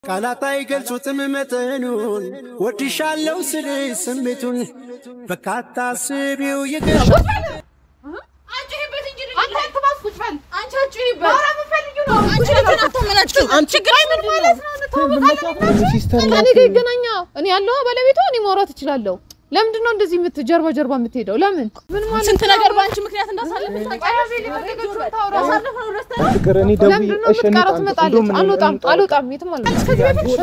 ቃላት አይገልጹትም መጠኑን ወድሻለው ስል ስሜቱን በካታ ስቢው ይገሻ ከኔ ጋር ይገናኛ። እኔ ያለው ባለቤቷ እኔ ማውራት እችላለሁ። ለምንድን ነው እንደዚህ የምት ጀርባ ጀርባ የምትሄደው? ለምን ምን ማለት ስንት ነገር በአንቺ ምክንያት እንዳሳለፍን ፍቅር እኔ ደውዬ ለምንድን ነው እሺ የምትቀረው? እንውጣ፣ ትመጣለች። እንደውም አልወጣም እንውጣ። አልወጣም፣ የትም አልወጣም። ከዚህ በፊት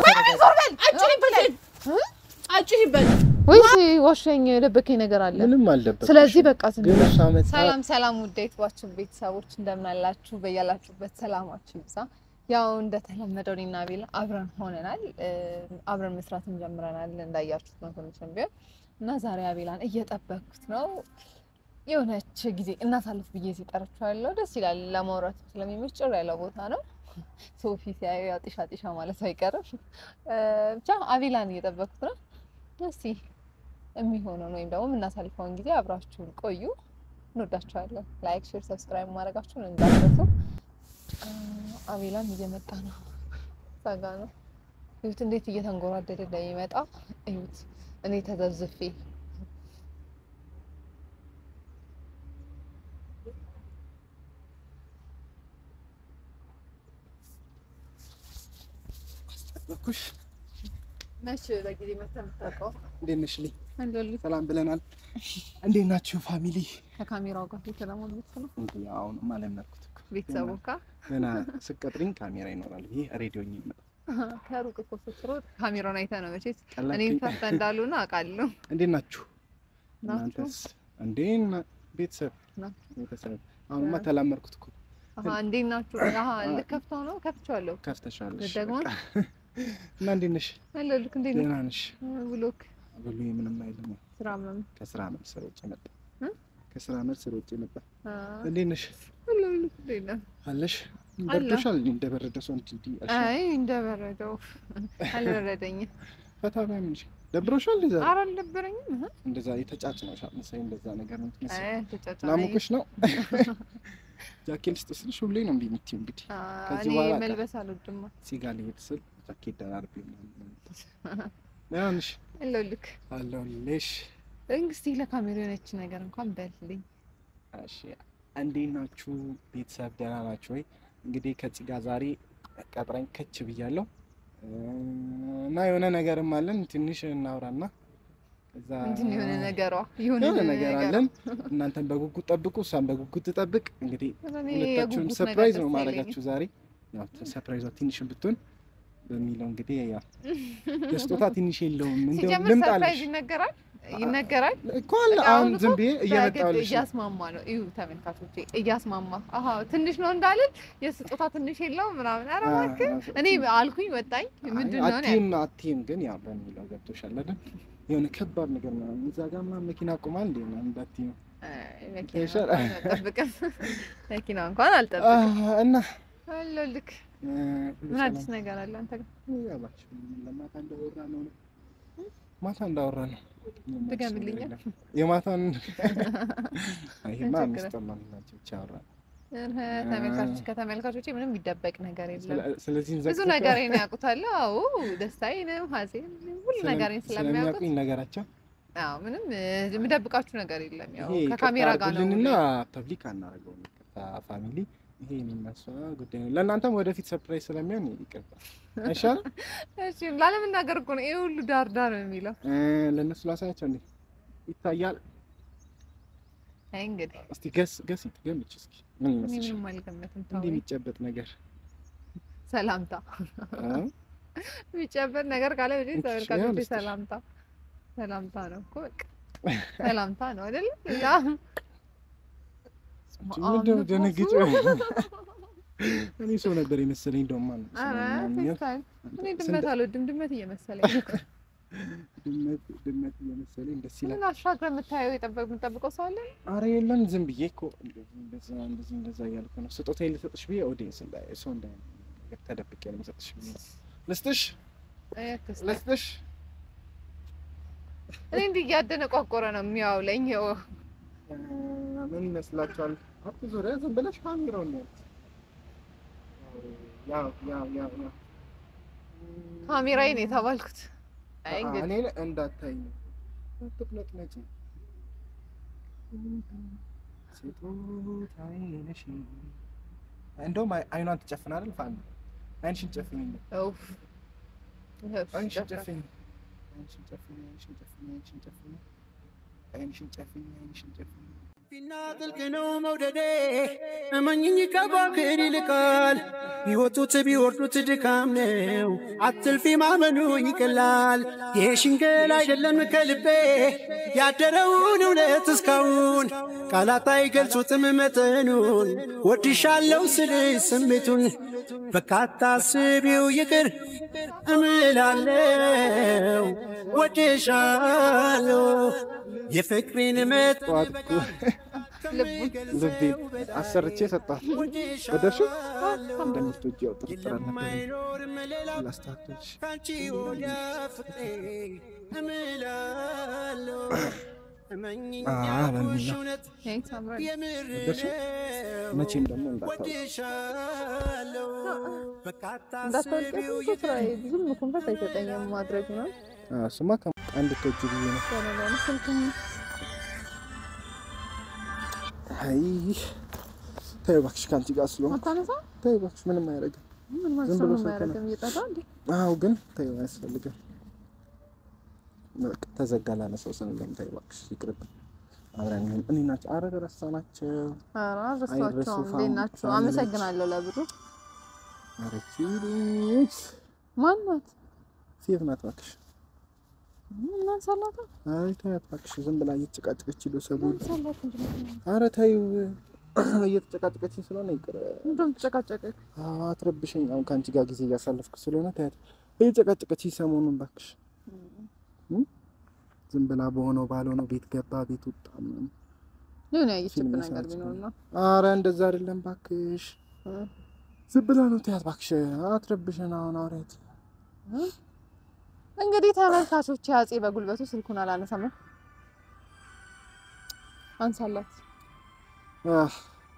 አጭሂበት ወይስ ዋሻኝ የደበከኝ ነገር አለ? ምንም አልደበቅሽም። ስለዚህ በቃ ስን ግን እሷ መጣ ሰላም ሰላም ውድ የዩቲዩባችን ቤተሰቦች እንደምን አላችሁ? በያላችሁበት ሰላማችሁ ይብዛ። ያው እንደተለመደው እኔና ቤላ አብረን ሆነናል፣ እ፣ አብረን መስራትን ጀምረናል እንዳያችሁት ነው ትንሽም ቢሆን እና ዛሬ አቤላን እየጠበኩት ነው። የሆነች ጊዜ እናሳልፍ ብዬ ሲጠርቻለሁ። ደስ ይላል፣ ለማውራት ስለሚመች ጭር ያለ ቦታ ነው። ሶፊ ሲያዩ ያው ጢሻ ጢሻ ማለት አይቀርም። እ፣ ብቻ አቤላን እየጠበኩት ነው። እስቲ የሚሆነውን ወይም ደግሞ የምናሳልፈውን ጊዜ አብራችሁን ቆዩ። እንወዳችኋለን። ላይክ፣ ሼር፣ ሰብስክራይብ ማድረጋችሁን እንዳትረሱ። አ፣ አቤላም እየመጣ ነው። ጸጋ ነው። እዩት እንዴት እየተንጎራደደ እንደሚመጣ እዩት። እኔ ተዘብዝፌ በኩሽ መች በጊዜ መተህ የምታውቀው እንዴት ነሽ? ልኝ እንደልህ ሰላም ብለናል። እንዴት ናችሁ ፋሚሊ? ከካሜራው ጋር የተለማመድኩ ነው። እንዴ አሁንም አለመድኩት እኮ ቤተሰቡ ጋ ገና ስቀጥሪኝ ካሜራ ይኖራል። ይሄ ሬዲዮ ይመጣ ከሩቅ እኮ ስትሮጥ ካሜራውን አይተህ ነው መቼስ ቀላል እኔም ፈርተ እንዳልሆነ አውቃለሁ። እንዴት ናችሁ? ናችሁ? እናንተስ እንዴ ና- ቤተሰብ ናችሁ? ቤተሰብ አሁንማ ተላመድኩት እኮ አሀ እንዴት ናችሁ? አሀ ልከፍተው ነው ከፍቼዋለሁ። ከፍተሻለሽ ደግሞ በቃ። እና እንዴት ነሽ? አለልክ እንዴት ነው ደህና ነሽ? ብሎክ ብሉ ምንም አይልም። ስራ ምናምን ከስራ መልስ ሮጬ መጣ። እ? ከስራ መልስ ሮጬ መጣ። አ፣ እንዴት ነሽ? አለልክ እንዴት ነው? አለሽ? አለሁ። በርዶሻል? እንደበረደ ሰው እንትን እንዲህ አልሽ? አይ እንደበረደው አልበረደኝም። ፈታ በይ ምን ደብሮሻል? ዛሬ ኧረ አልነበረኝም። እህ፣ እንደዛ የተጫጭነሻል መሰለኝ። እንደዛ ነገር ነው የምትመስለው። አይ ተጫጫነኝ። ላሙቅሽ ነው። ጃኬት ልስጥ ስልሽ ሁሌ ነው እምቢ የምትይው። እንግዲህ አ፣ ከዚህ እኔ በኋላ ቀ- መልበስ አልወድም። ሲጋ ልሄድ ስል ጃኬት ደራርቤ ምናምን ደህና ነሽ? አለልክ አለሁልሽ። እንግስቲ ለካሜራ የሆነች ነገር እንኳን በልልኝ። እሺ እንዴት ናችሁ ቤተሰብ? ደህና ናችሁ ወይ? እንግዲህ ከዚህ ጋር ዛሬ ቀጥረኝ ከች ብያለሁ እና የሆነ ነገርም አለን ትንሽ እናውራና እዛ ምንድን ነው የሆነ ነገሯ የሆነ የሆነ ነገር ነገሯ? አለን። እናንተን በጉጉት ጠብቁ፣ እሷን በጉጉት ትጠብቅ። እንግዲህ እኔ ሁለታችሁን የጉጉት ሰርፕራይዝ ነገር ነው ደስ ማድረጋችሁ ዛሬ። ያው ሰርፕራይዟ ትንሽ ብትሆን በሚለው እንግዲህ ያው የስጦታ ትንሽ የለውም እንደው ሲጀምር ሰርፕራይዝ ልምጣልሽ ይነገራል ይነገራል። እኮ አለ። በቃ አሁን አሁን ዝም እኮ ብዬ በግድ እያመጣሁልሽ ነው። እያስማማ ነው። እዩ ተመልካቾቼ፣ እያስማማ አሀ ትንሽ ነው እንዳልን የስጦታ ትንሽ የለውም ምናምን። ኧረ እባክህ እኔ አልኩኝ ወጣኝ። ምንድን ነው አቲም አቲም ግን ያው በሚለው ገብቶሻል አይደል? የሆነ ከባድ ነገር ነው። እዛ ጋር ምናምን መኪና ቆማል እንዴ ነው እንዳትዪ መኪና ይሻል። እንኳን አልጠብቅም። መኪና እንኳን አልጠብቅም። እና አለሁልህ። እ፣ ምን አዲስ ነገር አለ አንተ ጋር? ያባችሁ ለማታ እንዳወራ ነው ነው ማታ እንዳወራ ነው። ድገምልኝ። የማታን ይሄማ ችግር ሚስጥር ነው ናቸው ብቻ አወራ እህ፣ ተመልካቾች ከተመልካቾቼ ምንም የሚደበቅ ነገር የለም። ስለዚህ ብዙ ነገሬን ያውቁታል። አዎ ደስታዬንም ሀሴን ሁሉ ነገሬን ስለሚያውቁት ስለሚያውቁኝ ነገራቸው አዎ ምንም እ፣ የምደብቃችሁ ነገር የለም። ያው ይሄ ከካሜራ ጋር ነው እና ፐብሊክ አናደርገውም። ይቅርታ ፋሚሊ፣ ይሄ የሚነሳ ጉዳይ ነው። ለእናንተም ወደፊት ሰርፕራይዝ ስለሚሆን ይቅርታ አይሻልም? እሺ ላለመናገር እኮ ነው ይሄ ሁሉ ዳር ዳር የሚለው። እ፣ ለእነሱ ላሳያቸው እንዴ ይታያል። አይ እንግዲህ እስቲ ገስ ገስ ገምች እስኪ ምን እኔ ይመስልሽ? ምንም አልገመትም። እንዲህ ተው የሚጨበጥ ነገር ሰላምታ እ? የሚጨበጥ ነገር ካለ ወደ እሺ፣ ተመልካቾቼ ያው ልስጥሽ። ሰላምታ ሰላምታ ነው እኮ በቃ ሰላምታ ነው አይደል? ያ ምንድን ነው ደነግጬ? እኔ ሰው ነበር የመሰለኝ እንደውም ማለት ነው። ኧረ ስለማንኛውም ፌስታይል እኔ ስንት- ድመት አልወድም። ድመት እየመሰለኝ ነው። ድመት ድመት እየመሰለኝ ደስ ይላል። ምን አሻግረህ የምታየው የጠበቅ የምጠብቀው ሰው አለ? አረ የለም ዝም ብዬ እኮ እንደዚህ እንደዛ እንደዚህ እንደዛ እያልኩ ነው። ስጦታዬን ልሰጥሽ ብዬ ኦዲየንስ እንዳይ ሰው እንዳይ ተደብቄ ነው የምሰጥሽ ብዬ ልስጥሽ አይ አትስጠኝ። ልስጥሽ እኔ እንዲህ እያደነቋቆረ ነው የሚያውለኝ። ይኸው እ፣ ምን ይመስላችኋል? አቶ ዙሪያ ዝም ብለሽ ካሜራውን ነው ያው ያው ያው ያው ካሜራዬ ነው የተባልኩት። አይ እንግዲህ እኔን እንዳታይኝ አትቁነጥነጪ። ስጦታዬ ነሽ። እንደውም አይ- አይኗን ትጨፍን አይደል? ፋን አይንሽን ጨፍኝ፣ ኡፍ አይንሽን ጨፍኝ፣ አይንሽን ጨፍኝ፣ አይንሽን ጨፍኝ፣ አይንሽን ጨፍኝ፣ አይንሽን ጨፍኝ፣ አይንሽን ጨፍኝ። ፊና ጥልቅ ነው መውደዴ እመኝኝ ከባክር ይልቃል ቢወጡት ቢወርዱት ድካም ነው አትልፊ ማመኑ ይቀላል የሽንገል አይደለም ከልቤ ያደረውን እውነት እስካሁን ቃላት አይገልጹትም መጠኑን ወድሻለው ስል ስሜቱን በካታ ስቢው ይቅር እምላለው ወድሻለው የፍቅሬን መጥ ጠዋት እኮ ልቤ አሰርቼ ሰጣት። ወደድሽው? እንደምትወጂ ያው ጥርጥር አልነበረኝም። ላስተካክልሽ። ካንቺ ወዲያ ፍቅሬ እምላለው እመኝኝ አ በሚል ነው። እውነት ይሄ ሳምራዊ የምር ወደድሽው? መቼም ደግሞ እንዳታው ወድሻለው በካታ እንዳታወልቀት ስቢው እኮ ስራዬ ብዙም ኮንፈርት አይሰጠኝም ማድረግ ነው። ስማ እንድትወጂ ብዬ ነው። ለነገሩ ስልክም አይ ተይው እባክሽ፣ ከአንቺ ጋር ስለሆንኩ አታነሳ ተይው እባክሽ፣ ምንም አያደርግም። ምን ማለት ዝም ሰው ብሎ ነው ስልክ ነው። የማያደርገው እየጠራ እንዴ? አዎ ግን ተይው፣ አያስፈልግም። በቃ ተዘጋ ላነሳው ስንለም ተይው እባክሽ፣ ይቅርብን። አብረን እንሁን። እኔ ናቸው አረግ ረሳናቸው። ኧረ አይረሱ አልረሳኋቸውም። ፋም- እንዴት ናችሁ? ፋሚሊዎች። አመሰግናለሁ ለብሩ። አረቺ ልጅ ማን ናት? ሴት ናት እባክሽ። ማን ሰላታ? አይ ተያት እባክሽ፣ ዝም ብላ እየተጨቃጨቀች ሄዶ ሰው ማን ሰላት እንጂ አረ ተይው፣ እየተጨቃጨቀችኝ ስለሆነ ይቅር። እንደውም ተጨቃጨቀ። አዎ አትረብሽኝ። አሁን ከአንቺ ጋር ጊዜ እያሳለፍኩ ስለሆነ ተያት። እየጨቃጨቀችኝ ሰሞኑን እባክሽ። እም? ዝም ብላ በሆነው ባልሆነው ቤት ገባ ቤት ወጣ ምናምን። የሆነ ያየችብን ፊልም ነገር ሰርች ቢኖር ነው። አረ እንደዛ አይደለም እባክሽ፣ ዝም ብላ ነው ተያት እባክሽ። አትረብሽን። አሁን አውሪያት። እንግዲህ ተመልካቾች አፄ በጉልበቱ ስልኩን አላነሳም። አንሳላት። አህ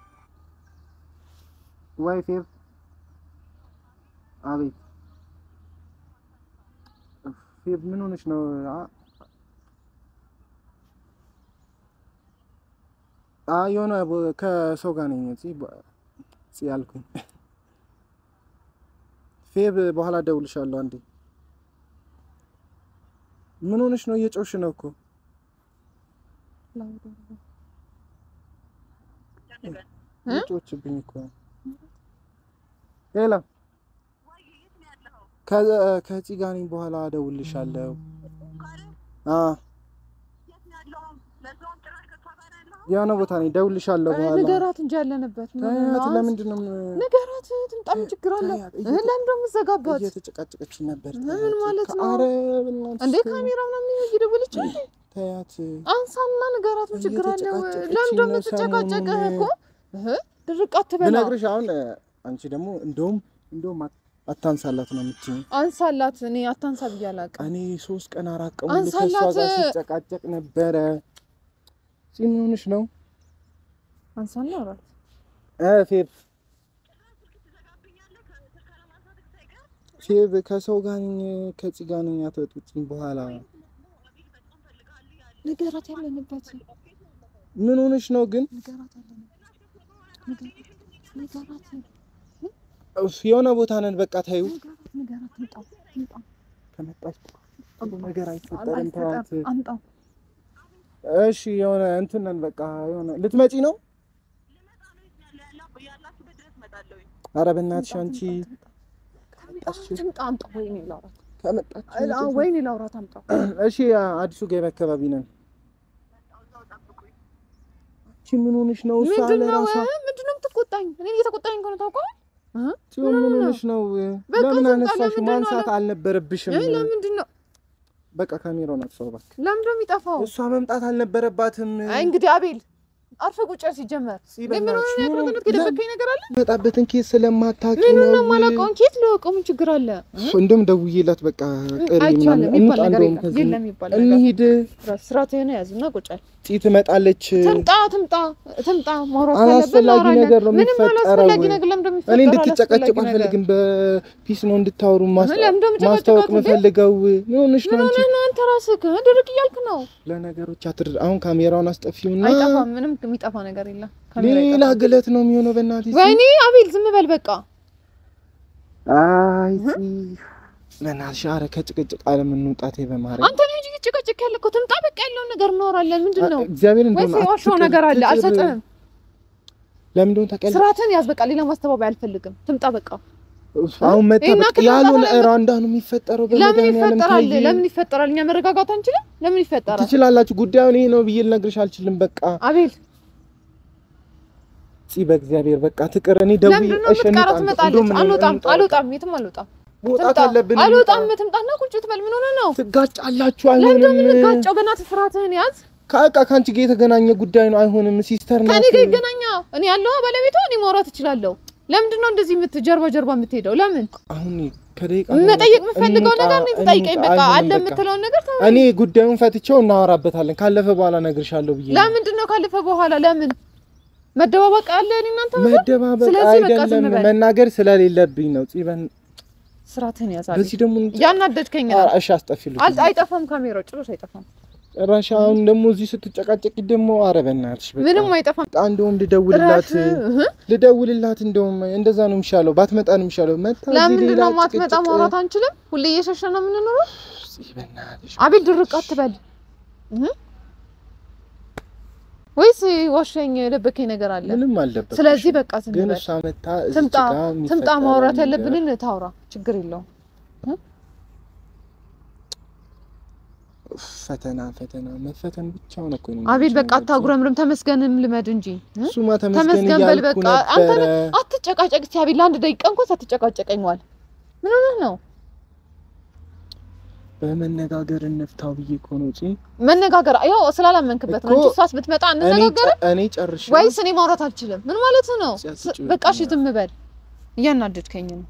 ወይ ፌብ፣ አቤት ፌብ፣ ምን ሆነሽ ነው? አ- አ የሆነ ቦ- ከሰው ጋር ነኝ እዚህ በ- እዚህ ያልኩኝ። ፌብ፣ በኋላ እደውልልሻለሁ አንዴ። ምን ሆነሽ ነው? እየጮሽ ነው እኮ ጮችብኝ እኮ ሌላ ከዚህ ጋር ነኝ። በኋላ እደውልልሻለሁ። አ የሆነ ቦታ ነኝ። እደውልልሻለሁ በኋላ። ንገራት እንጂ ያለንበት ምን ታያት። ነው? ለምንድን ነው ንገራት ትምጣ። ምን ችግር አለ? ታያት፣ እህ ለምንድን ነው የምትዘጋባት? እየተጨቃጨቀች ነበር። ምን ታያት። ማለት ነው? ኧረ በእናትሽ እንዴ ተይው። ካሜራ ምናምን እየደወለች እንዴ? ታያት። አንሳና ንገራት። ምን ችግር አለ? እየተጨቃጨቀች ለምንድን ነው ነው የምትጨቃጨቅህ ሰሞኑን። እኮ? እህ ድርቅ አትበላ። ብነግርሽ አሁን አንቺ ደግሞ እንደውም እንደውም አት- አታንሳላት ነው የምትይኝ። አንሳላት። እኔ አታንሳ ብዬ አላውቅም። እኔ ሶስት ቀን አራት ቀን ሙሉ ከእሷ አንሳላት። ጋር ሲጨቃጨቅ ነበረ። ፂ ምን ሆነሽ ነው? አንሳና አውራት። እ ፌብ ፌብ ከሰው ጋር ነኝ ከፂ ጋር ነኝ። አትወጡኝ በኋላ ንገራት ያለንበት ምን ሆነሽ ነው ግን? ንገራት ያለንበት ንገራት እፍ፣ የሆነ ቦታ ነን። በቃ ታዩ ንገራት ንገራት ትምጣ ትምጣ ከመጣች ሁሉ ነገር አይፈጠርም። ተዋት። አይፈጠርም። አምጣው እሺ የሆነ እንትን ነን። በቃ የሆነ ልትመጪ ነው? ኧረ በእናትሽ አንቺ ትምጣ አምጣው። ወይኔ ላውራት ከመጣች አዎ፣ ወይኔ ላውራት አምጣው። እሺ አዲሱ ገበያ አካባቢ ነን። አንቺ ምን ሆነሽ ነው? እሷ ምንድን ነው ለራሷ ምንድን ነው የምትቆጣኝ? እኔ እየተቆጣኝ ከሆነ ታውቀዋል። ጽዮን ምን ሆነሽ ነው? በቃ ለምን ዝም አነሳሽ? ለምንድን ነው ማንሳት አልነበረብሽም። እ ለምንድን ነው በቃ ካሜራውን አጥፋው እባክህ። ለምንድን ነው የሚጠፋው? እሷ መምጣት አልነበረባትም። አይ እንግዲህ አቤል አርፈህ ቁጭ በል ሲጀመር። እስኪ ግን ምን ሆነ በእናትሽ ነው ምን- ያደረገው? የደበቀኝ ነገር አለ? መጣበትን ኬስ ስለማታውቂ ምን ነው። ነው የማላውቀውን ኬት ልወቀው? ምን ችግር አለ? እንደውም ደውዬላት በቃ ቅሪ አይቻልም ምናምን የሚባል እንውጣ ነገር እንደውም የለም። ከዚህ የለም የሚባል ነገር እንሂድ። ስርዓት የሆነ ያዝና ቁጭ በል። ፂ ትመጣለች። ትምጣ ትምጣ ትምጣ። ማውራት ካለብን አላስፈላጊ እናወራለን። ነገር ነው ምንም የሚፈጠረው። አላስፈላጊ ነገር ለምን እኔ እንደሚፈጠረው እንድትጨቃጨቁ አላስፈላጊ ነገር። አልፈልግም። በፒስ ነው እንድታወሩ ማስ- ለምን እንደምጨቃጨቃት ማስታወቅ እንዴ? የምፈልገው። ምን ሆነሽ ነው ምን አንቺ? ሆነህ ነው አንተ ራስህ ድርቅ እያልክ ነው? ለነገሮች አትድር። አሁን ካሜራውን አስጠፊውና አይጠፋም። ምንም የሚጠፋ ነገር የለም። ካሜራ ሌላ አይጠፋም። ግለት ነው የሚሆነው። በእናትሽ ወይኔ አቤል ዝም በል በቃ። አይ ፂ፣ በእናትሽ ኧረ ከጭቅጭቅ አለምንውጣቴ በማርያም አንተ ነው እንጂ ጭቅጭቅ ያለ እኮ ትምጣ በቃ ያለውን ነገር እናወራለን። ምንድን ነው እግዚአብሔር ወይስ እንደሆነ የዋሻው አትቅር፣ ነገር አለ? ትቅር። አልሰጥህም። ለምን እንደሆነ ታውቂያለሽ? ስርዓትን ያዝ በቃ። ሌላ ማስተባበያ አልፈልግም። ትምጣ በቃ። አሁን መጣ ይሄን በቃ ያክል ያልሆነ መጣ ብለን- ራንዳ ነው የሚፈጠረው። ለምን በመድኃኒዓለም ይፈጠራል? ተይ። ለምን ይፈጠራል? እኛ መረጋጋት አንችልም? ለምን ይፈጠራል? ትችላላችሁ። ጉዳዩን ይሄ ነው ብዬ ልነግርሽ አልችልም። በቃ አቤል ፂ በእግዚአብሔር በቃ ትቅር። እኔ ደውዬ ለምንድን ነው እሺ የምትቀረው? እንውጣ፣ ትመጣለች። እንደውም አልወጣም እንውጣ፣ አልወጣም፣ የትም አልወጣም። መውጣት ትምጣ። አለብን። አልወጣም። እንውጣ። ትምጣና ቁጭ ትበል። ምን ሆነ ነው? ትጋጫላችሁ። ለምንድን ነው አይሆንም። የምንጋጨው? በእናትህ ስርዓትህን ያዝ። ከቃ ከአንቺ ጋር የተገናኘ ጉዳይ ነው። አይሆንም። ሲስተር ናት። ከኔ ጋር ይገናኛ። እኔ ያለዋ ባለቤቷ፣ እኔ ማውራት እችላለሁ። ለምንድን ነው እንደዚህ የምት ጀርባ ጀርባ የምትሄደው? ለምን አሁን ከደቂቃ መጠየቅ የምፈልገው እንውጣ፣ ነገር እኔ ትጠይቀኝ። እንውጣ። በቃ አይሆንም አለ በቃ። የምትለውን ነገር ተው። እኔ ጉዳዩን ፈትቼው እናወራበታለን። ካለፈ በኋላ እነግርሻለሁ ብዬ ነው። ለምንድን ነው ካለፈ በኋላ ለምን መደባበቅ አለ? እኔ እናንተ መደባበቅ ስለዚህ በቃ ዝም አይደለም በል። መናገር ስለሌለብኝ ነው። ፂበን ስርዓትህን ያዛል። በዚህ ደግሞ ያናደድከኝ ነው። እሺ አስጠፊልኝ። አል- አይጠፋም፣ ካሜራው ጭራሽ አይጠፋም። ጭራሽ አሁን ደግሞ እዚህ ስትጨቃጨቂ ደግሞ ኧረ በእናትሽ በቃ ምንም አይጠፋም። በቃ እንደውም ልደውልላት እረፍ። እህ። ልደውልላት እንደውም እንደዛ ነው የሚሻለው። ባትመጣ ነው የሚሻለው። መታ እዚህ ለምንድን ሌላ ነው ማትመጣ? ጭቅጭቅ። ማውራት አንችልም? ሁሌ እየሸሸ ነው የምንኖረው። ፂ በእናትሽ አቤል ድርቅ አትበል እህ። ወይስ ዋሻኝ የደበከኝ ነገር አለ? ምንም አልደበቅሽም። ስለዚህ በቃ ዝም ግን በል። እሷ መታ እዚህ ትምጣ ጋር ትምጣ፣ የሚፈጠረውን ማውራት ነገር- ያለብንን ታውራ፣ ችግር የለውም። ኡፍ፣ ፈተና ፈተና መፈተን ብቻ ሆነ እኮ ነው አቤል የሚመቸው በቃ ነገር። አታጉረምርም፣ ተመስገንም ልመድ እንጂ እህ? እሱማ ተመስገን ተመስገን በል እያልኩ በቃ። አንተ ነበረ። አትጨቃጨቅ እስኪ አቤል፣ ለአንድ ደቂቃ እንኳን ሳትጨቃጨቀኝ ዋል። ምን ሆነህ ነው? በመነጋገር እንፍታው ብዬ እኮ ነው ፂ መነጋገር ያው ስላላመንክበት ነው እኮ እንጂ እሷስ ብትመጣ እኔ እንነጋገር ጨ- እኔ ጨርሼ ወይስ እኔ ማውራት አልችልም? ምን ማለት ነው? ፂ ስ- አትጩሂ በቃ እሺ ዝም በል። እያናደድከኝ ነው።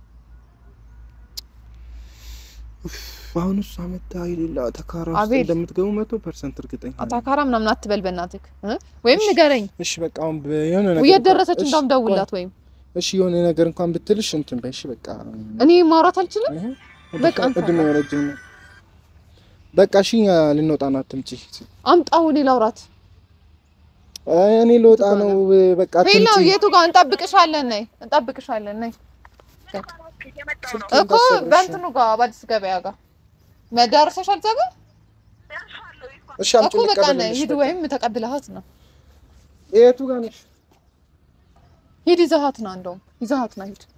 አሁን እሷ መታ የሌላ ተካራ ውስጥ አቤል። እንደምትገቡ መቶ ፐርሰንት እርግጠኛ ነኝ። አታካራ ምናምን አትበል በእናትህ እ? ወይም ንገረኝ እሺ በቃ አሁን በ- የሆነ ነገር የት ደረሰች እሺ፣ እንዳውም ደውላት ወይም እሺ የሆነ ነገር እንኳን ብትልሽ እንትን በይ እሺ በቃ እኔ ማውራት አልችልም። እህ፣ በቃ አንተ እድሜ ረጅም ነው። በቃ እሺ እኛ ልንወጣ ነው። አትምጪ። አምጣው እኔ ላውራት። አይ እኔ ልወጣ ነው። በቃ ሄሎ አትምጪ። የቱ ጋር እንጠብቅሻለን? ነይ እንጠብቅሻለን። ነይ ስልኬን እኮ ታሰብሽ። በእንትኑ ጋር በአዲስ ገበያ ጋር መዳረሰሽ አልዘበ እሺ አምጪ እኮ በቃ ነይ ልቀበልልሽ። ሂድ፣ በቃ። ወይም ተቀብለሃት ነው የቱ ጋር ነሽ? ሂድ፣ ይዘሃት ና እንደውም ይዘሃት ና ሂድ።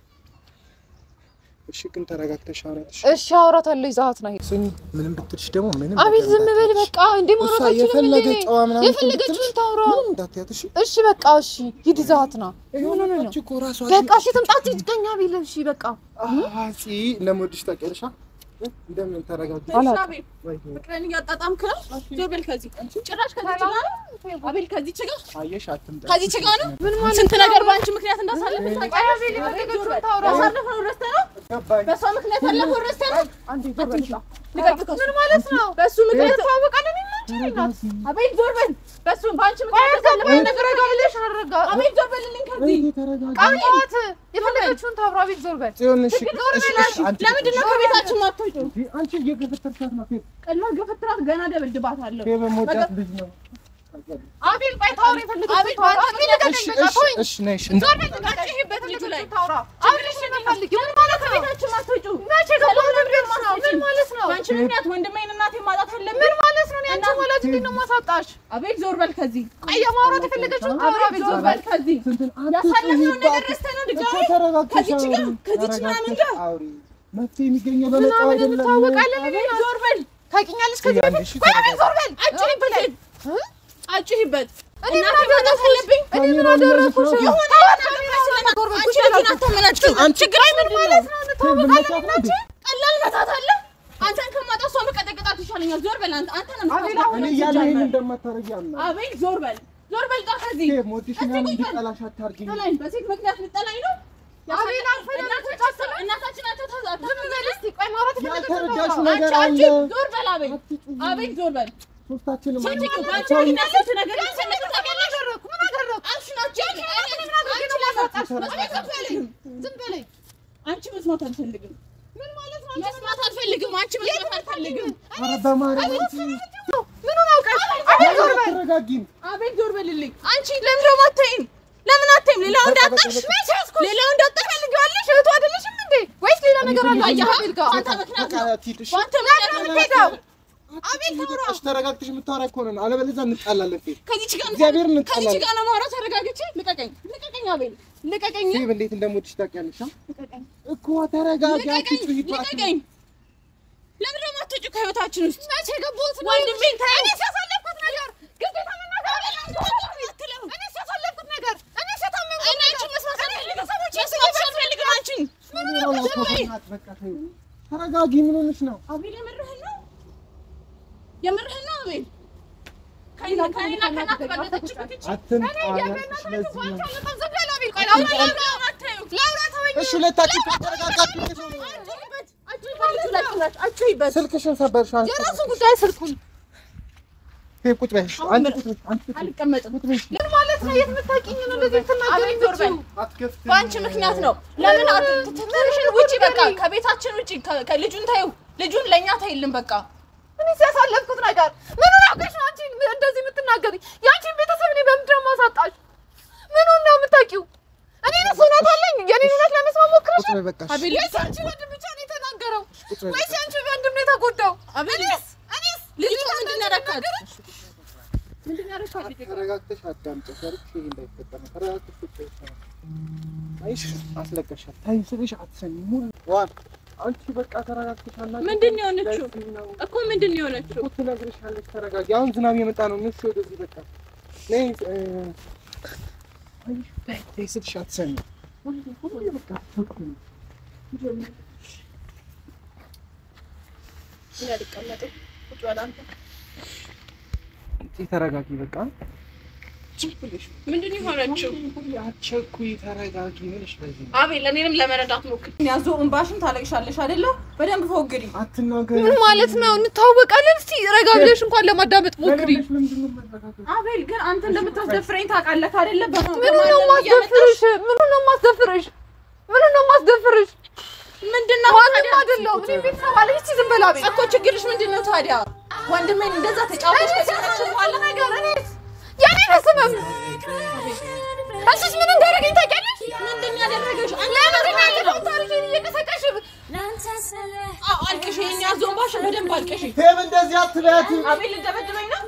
እሺ ግን ተረጋግተሽ አውሪያትሽ። እሺ አውራታለሁ፣ ይዘሃት ና ሂድ። ስሚ ምንም ብትልሽ ደግሞ ምንም አቤል ነገር ዝም በል እንዳትያትሽ። በቃ። እንዴ እሷ ማውራት አልችልም እንዴ? የፈለገ እኔ? ጨዋ ምናምን የፈለገችውን ታውራ። ምንም እንዳትያት እሺ። እሺ በቃ እሺ ሂድ፣ ይዘሃት ና። ምን ሆነህ ነው? አንቺ እኮ ራሷ በቃ እሺ ትምጣት ይዝቀኛ ቢል እሺ በቃ አፂ እንደምወድሽ ታውቂያለሽ። አ? እንደምን ተረጋግተሽ አላውቅም። አቤል ፍቅርን እያጣጣምክ ነው። ዞር በል ከዚህ ጭራሽ ከዚህ ችጋ ነው። አቤል ከዚህ ችጋ አየሽ አትምጣ። ከዚህ ችጋ ነው። ምን ማለት ስንት ነገር በአንቺ ምክንያት እንዳሳለፍ ታውቂያለሽ። አቤል የፈለገችውን ታውራ። ያሳለፈው ረስተህ ነው። ገባኝ። በእሷ ምክንያት ያለፈው ረስተህ ነው። አንዴ ዞር በል። ልቀቅ ከሱ። ምን ማለት ነው? በእሱ ምክንያት እንተዋወቃለን እኔና አንቺ ናት። አቤል ዞር በል። በእሱ በአንቺ ምክንያት ያሳለፈው ነገር ረጋ ብለሽ አረጋ አቤል ዞር በልልኝ ከዚህ ወይ ተረጋጊ። ቃላት የፈለገችውን ታውራ። ቤት ዞር በል። ጽዮን እሺ፣ እሺ፣ እሺ፣ አንቺ ለምንድን ነው ከቤታችን ማትወጪው? አንቺ እየገፈተርሻት ነው። ፌ- ቀላል ገፈትራት ገና ደበድባታለሁ። ፌ በመውጣት ልጅ ነው። አቤል ቆይ ታውራ የፈለገችውን አቤል ታውራ። በአንቺ እኔ ልቀቀኝ እሺ፣ በቃ እሺ፣ ተወኝ። እሺ፣ ነይ፣ እሺ። ዞር በል በቃ። ይሄበት ልጁ ላይ ታውራ። አቤል እሺ ነው የምፈልጊው። ምን ማለት ነው? ከቤታችን ማትወጪው መቼ ገባሁ ለቤት ነው? ምን ማለት ነው? በአንቺ ምክንያት ወንድሜን እናቴን ማጣት አለብን። ምን ማለት ነው? እኔ አንቺን ወላጅ እንዴት ነው የማሳጣሽ? አቤል ዞር በል ከዚህ። ቆይ የማውራት የፈለገችውን ታውራ። አቤል ቤት ዞር ዞር በል በል። ከዚህ። ስንትን ያሳለፍነውን ነገር አትጩሂባት። ረስተህ ነው እኮ ድጋሜ ተረጋግተሽ ከዚች ጋር አውሪ። ከዚች ምናምን ተረጋግተሽ ጋር አውሪ። መፍትሄ የሚገኘው በመጣው ምናምን አይደለም። እንተዋወቃለን። እኔ አቤል ናት። ዞር በል ታውቂኛለሽ ከዚህ አንድ በፊት? ሺህ ቆይ አቤል ዞር በል። አጭሂበት እ? አጭሂበት እኔ ምን እናቴን ማጣት አደረኩሽ? አለብኝ እኔ ምን አደረኩሽ? የሆነ አንቺ ልጅን አታመናጭቅም ችግር ምን ማለት ነው እንተዋወቃለን እኔ እና አንቺ? ቀላል መታት አለ አንተን ከማጣ እሷ መቀጠቅጣት ይሻለኛል ዞር በል አንተ አንተ ነው እኔ እያለሁ ይሄን እንደማታረጊ አምናለሁ። አቤል ዞር በል ዞር በል ጣ ከዚህ ሞዲሽናል እንድጠላሽ አታርጊኝ። ጠላኝ። በሴት ምክንያት ልጠላኝ ነው? አቤል አልፈለግም። እናታችን- እናታችን ናቸው ተዛ- ዝም በል እስኪ። ቆይ ማውራት ያልተረዳሽው የፈለግኩት ነገር አንቺ አለ። አንቺ ዞር በል አቤል አቤል ዞር በል ሶስታችንም ሴት እኮ በአንቺ ሰው ምክንያት ስንት ነገር ልትሰነቅ ምን ታውቂያለሽ? አደረኩ? ምን አደረኩ? አንቺ ናቸው አንቺ ለማሳጣሽ መስማት አልፈልግም። ዝም በለኝ። አንቺ መስማት አልፈልግም። ምን ማለት ነው? መስማት አልፈልግም። አንቺ መስማት አልፈልግም። ኧረ በማርያም አንቺ ምኑን አውቀሽ? አቤል ዞር በል። አትረጋጊም። አቤል ዞር በልልኝ። አንቺ ለምን ደግሞ አታይም? ለምን አታይም? ሌላው እንዳጣሽ መቼ ያዝኩሽ? ሌላው እንዳጣሽ ትፈልጊዋለሽ? እህቱ አይደለሽም እንዴ? ወይስ ሌላ ነገር አለ? አየህ፣ አቤል ጋር አንተ ምክንያት በቃ ነው። አትሂድ፣ እሺ? በአንተ ምክንያት ነው የምትሄደው። አቤል ተረጋግተሽ ተረጋግተሽ የምታወራ ከሆነ ነው፣ አለበለዚያ እንጣላለን። ፌ ከዚች ጋር ነው እግዚአብሔርን ከዚች እንጣላለን። ጋር ነው የማወራው። ተረጋግቼ ልቀቀኝ፣ ልቀቀኝ አቤል፣ ልቀቀኝ፣ ፌብ እንዴት እንደሞትሽ ታውቂያለሽ አ? ልቀቀኝ፣ እኮ ተረጋጊ፣ ልቀቀኝ፣ አትጩሂባት። ልቀቀኝ። ለምን ደግሞ አትወጪው ከህይወታችን ውስጥ? መቼ ገባሁት ነው? ወንድሜን ተይው። እኔ ሲያሳለፍኩት ነገር ግዴታ መናገር አትለው። እኔ ሲያሳለፍኩት ነገር እኔ ሲያታመምኩት እኔ አንቺን መስማት አልፈልግም። ቤተሰቦቼ መስማት አልፈልግም አንቺን። በቃ ተይው። ተረጋጊ። ምን ሆነሽ ነው? አቤል የምርህን ነው? የምርህን ነው አቤል? ከእኔና ከእኔና ከእናት በለጠችበት እቺ አትንጣላሽ። ለዚህ ነው ዝም በል አቤል። ቆይ ላውራ ላውራ አታዩ ላውራ ተወኝ። እሺ፣ ሁለታችሁ ተረጋጋችሁ። እንዴት ነው? አትይበት ስልክሽን ሰበርሽው። አንቺ የራሱን ጉዳይ ስልኩን ፌብ ቁጭ በይ። አንቺ ቁጭ በይ። አንቺ ቁጭ በይ። አልቀመጥም። ምን ማለት ነው? የት የምታውቂኝ ነው እንደዚህ ትናገሪ አቤል ዞር በል። አትከፍትም። በአንቺ ምክንያት ነው። ለምን ትንሽን ውጪ፣ በቃ ከቤታችን ውጪ። ከ- ከልጁን ታዩ፣ ልጁን ለእኛ ታይልን። በቃ እኔ ሲያሳለፍኩት ነገር ምኑን አውቀሽ ነው አንቺ እንደዚህ የምትናገሪ? የአንቺን ቤተሰብ እኔ በምንድን ነው የማሳጣሽ? ምኑን ነው የምታውቂው? እኔ ነስ እውነት አለኝ። የኔን እውነት ለመስማት ሞክረሽ ቁጭ በይ በቃ። አቤል ወይስ አንቺ ወንድም ብቻ ነው የተናገረው? ቁጭ በይ ወይስ አንቺ ወንድም ነው የተጎዳው? አቤል እኔስ እኔስ ልጅቷ ምንድን ነው ያደረካት? ምንድን ነው ያደረካት? ተረጋግተሽ አዳምጪ። ሰርች ይሄ እንዳይፈጠር ነው። ተረጋግተሽ ቁጭ በይ። አይሽ አስለቀሻት። ታይ ስልሽ አትሰሚም። ሙሉ ዋን አንቺ በቃ ተረጋግተሽ አናግሪኝ። ምንድን ነው የሆነችው? ለዚህ ነው እኮ ምንድን ነው የሆነችው? እኮ ትነግርሻለች። ተረጋጊ። አሁን ዝናብ የመጣ ነው። ንስ ወደዚህ በቃ ነይ። እ፣ አይሽ ታይ ታይ ስልሽ አትሰሚም። ሁሌ ሁሌ በቃ አትሰሚም። እኔ አልቀመጥም። ቁጭ በል አንተ። አንቺ ተረጋጊ በቃ ምንድን ነው የሆነችው? አትቸኩይ። ተረጋጊ። ምንሽ በዚህ ነው? አቤል እኔንም ለመረዳት ሞክር። ያዞ እንባሽን ታለቅሻለሽ አይደለ? በደንብ ፎግሪ። አትናገሪ። ምን ማለት ነው? እንተዋወቃለን። እስቲ ረጋ ብለሽ እንኳን ለማዳመጥ ሞክሪ። ለሌሎች ለምንድን ነው የማትረጋጊው? አቤል ግን አንተ እንደምታስደፍረኝ ታውቃለህ አይደለ? በማ- ምኑ ነው በማንም እያመጣሽ ማስደፍርሽ? ምኑ ነው ማስደፍርሽ? ምኑ ነው ማስደፍርሽ? ምንድን ነው ማንም ታዲያ? አይደለሁም። እኔ ቤተሰብ አለኝ። እስቲ ዝም በል አቤል። እኮ ችግርሽ ምንድን ነው ታዲያ? ወንድሜን እንደዛ ተጫወተሽ ከዚህ በኋላ ነገር እኔስ የኔ ነስምም እሱስ ምን እንዳደረገኝ ታውቂያለሽ? ምንድን ነው ያደረገሽ? አንቺ ለምንድን ነው ያደረገሽ? ያለፈውን ታሪኬን እየቀሰቀሽ አዎ አልቅሽ፣ ይሄን ያዞ እንባሽን በደንብ አልቅሽ። ፌብ እንደዚህ አትበያት። አቤል ልደበድበኝ ነው?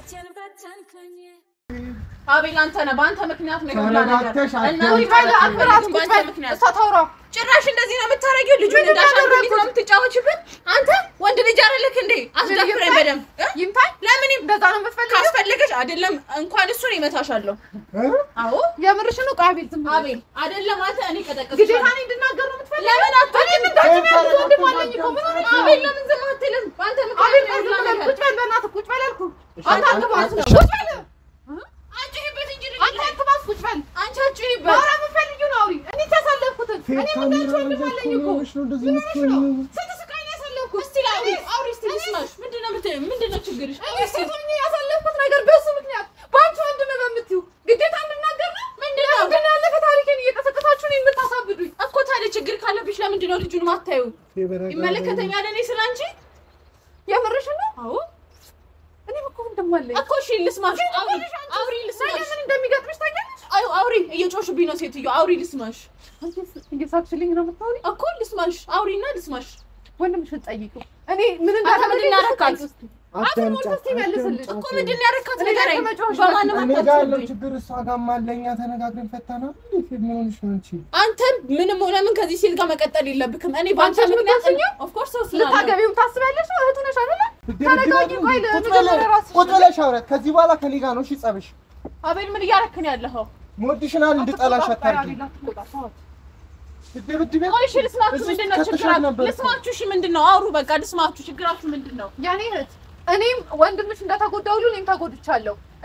አቤል አንተ ነህ፣ በአንተ ምክንያት ነው የሁላ ነገር። ተረጋግተሽ እና አዳምጪ። እኔ ባለ አክብራት ቁጭ ቁጭ በል። በል። ምክንያት እሷ ታውራ። ጭራሽ እንደዚህ ነው የምታረጊው? ልጁን ምንድን ነው እንዳሻንጉሊት ነው ያደረኩት? የምትጫወችብን? አንተ ወንድ ልጅ አይደለክ እንዴ? አስደፍረኝ በደንብ እ? ይምታኝ። ለምን ይም- እንደዛ ነው የምትፈልጊው? ካስፈለገሽ አይደለም እንኳን እሱን ይመታሻለሁ። እ? አዎ የምርሽን ነው? ቆይ አቤል ዝም በል። አቤል አይደለም አንተ እኔ ግዴታ ቀጠቅጥሻለሁ። እኔ እንድናገር ነው የምትፈልጊው? ለምን አትወጪም? እንዳንቺ የሚያውቅ ወንድም አለኝ እኮ። ምን ሆነሽ ነው? አቤል ለምን ዝም አትልም? በአንተ አቤል ምክንያት ነው ዝም የሁላ በል። ነገር። ቁጭ በል በእናትህ ቁጭ በል አልኩህ። እሺ፣ አንተ አትባስ። አንቺ- ቁጭ በል። አጭሂበት እንጂ ልጅ አንተ አትባስ። ቁጭ በል። አንቺ አጭሂበት። ማውራ የምትፈልጊውን አውሪ። እኔ ያሳለፍኩትን ፌብ እኔ ካሜራ ምንዳችሁ ወንድም ይዘሽ አለኝ እኮ። እኮ ነው እንደዚህ ምን ሆነሽ ነው? የምትሆኚው? ስንት ስቃይ ነው ያሳለፍኩት? እስቲ አውሪ አውሪ እስቲ ልስማሽ። ምንድን ነው የምትይው? ምንድን ነው ችግርሽ? እኔ ሴት ሆኜ ያሳለፍኩት ነገር በሱ ምክንያት በአንቺ ወንድም በምትይው ግዴታ እንድናገር ነው? ምንድን ነው? ግን ያለፈ ታሪኬን እየቀሰቀሳችሁ ነው የምታሳብዱኝ። እኮ ታዲያ ችግር ካለብሽ ለምንድን ነው ልጁን ማታዩ? ፌብ ረጋ ይመለከተኛል እኔ ስለ አንቺ። የምርሽን ነው? አዎ እኔም እኮ ወንድም አለኝ። እኮ እሺ ልስማሽ። አውሪ አውሪ ነገ ልስማሽ። ምን እንደሚገጥምሽ ታውቂያለሽ? አዩ አውሪ። እየጮሽብኝ ነው ሴትዮ። አውሪ ልስማሽ። አንቺ እየሳቅሽልኝ ነው የምታወሪው? እኮ ልስማሽ። አውሪና ልስማሽ። ወንድምሽን ጠይቂው። እኔ ምን አንተ ምንድን ነው ያደረካት? አፉን ሞልቶ እስኪ ይመልስልኝ። እኮ ምንድን ነው ያደረካት? እኔ ጋር ንገረኝ። ከመጮሽ በማንም እኔ ጋር ያለው አታስብኝ። ችግር እሷ ጋርም አለ። እኛ ተነጋግረን ፈታናል። እንዴ ፌብ ምን ሆነሽ ነው አንቺ? አንተ ምንም ሆነ ምን ከዚህ ሴት ጋር መቀጠል የለብክም። እኔ በአንተ አንቺ ምክንያት የምትወስኚው? ኦፍ ኮርስ ወስናለሁ። ልታገቢው ታስቢያለሽ? እህቱ ነሽ አይደለ? ተረጋጊ። ቆይ ቁጭ ለመጀመሪያ በለ- ራስሽ ቁጭ ብለሽ አውራት። ከዚህ በኋላ ከኔ ጋር ነው እሺ ጸብሽ። አቤል ምን እያደረክ ነው ያለኸው? ሞድሽናል እንድጠላሽ አታርጊ። አቤል አትቆጣ፣ ተዋት። ድብድቤ ቆይ እሺ ልስማችሁ። እዚህ ምንድን ነው ከተሻት ችግራችሁ? ነበር እኮ። ልስማችሁ። እሺ ምንድን ነው አውሩ። በቃ ልስማችሁ። ችግራችሁ ምንድን ነው? ያኔ እህት እኔም ወንድምሽ እንደተጎዳ ሁሉ እኔም ተጎድቻለሁ።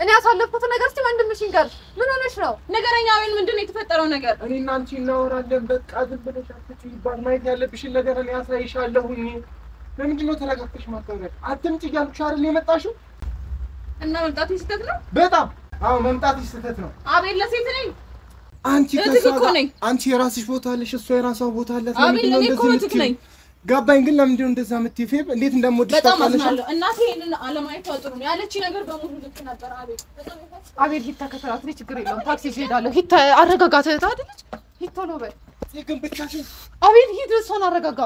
እኔ ያሳለፍኩት ነገር እስቲ ወንድምሽ ይንገር። ምን ሆነሽ ነው? ንገረኝ አቤል፣ ምንድን ነው የተፈጠረው ነገር? እኔ እና አንቺ እናወራለን። በቃ ዝም ብለሽ አትጩይባት። ማየት ያለብሽን ነገር እኔ አሳይሻለሁኝ። ለምንድን ነው ተረጋግተሽ ማታወሪያት? አትምጪ እያልኩሽ አይደል የመጣሽው? እና መምጣት ስህተት ነው በጣም አዎ፣ መምጣትሽ ስህተት ነው። አቤል። ለሴት ነኝ አንቺ እህትህ ከእሷ እኮ ጋር ነኝ። አንቺ የራስሽ ቦታ አለሽ፣ እሷ የራሷ ቦታ አላት። አቤል፣ ለምንድን ነው እኔ እኮ እንደዚህ እህትህ የምትይው? ነኝ። ገባኝ፣ ግን ለምንድን ነው እንደዛ የምትይው? ፌብ እንዴት እንደምወድሽ በጣም ታውቂያለሽ? አዝናለሁ። እናቴ ይሄንን አለማየቷ ጥሩ ነው። ያለች ነገር በሙሉ ልክ ነበር አቤል። በጣም ያሳዝናል። አቤል ሂድ ተከተላት። እኔ ችግር የለውም ታክሲ ይዤ እሄዳለሁ። ሂድ ተ- አረጋጋት። እህት አይደለች? ሂድ ቶሎ በል ግን ብቻሽን አቤል ሂድ፣ እሷን አረጋጋ።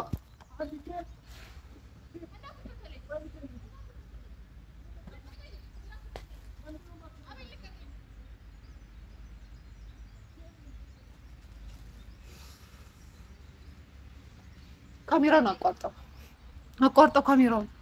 ካሜራውን አቋርጠው፣ አቋርጠው ካሜራውን